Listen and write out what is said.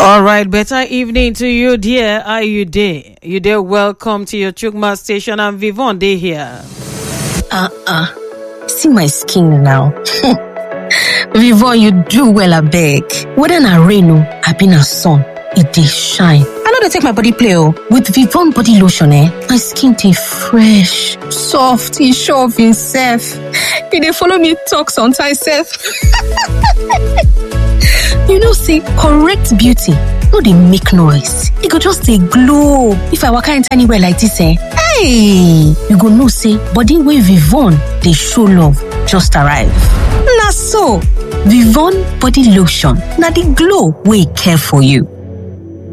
All right, better evening to you, dear. Are you there? You there? Welcome to your Chukma station. I'm Vivon Day here. Uh-uh. See my skin now. Vivon, you do well, I beg. Whether na rain o, abi na sun, e dey shine. I no dey take my body play o. With Vivon body lotion eh, my skin dey fresh, soft, e sure of himself. E dey follow me talk sometimes sef. you know say correct beauty no dey make noise, e go just dey glow. If I waka enter anywhere like dis eh, hey, you go know say body wey Vivon dey show love just arrive. Na so, Vivon body lotion na the glow wey care for you.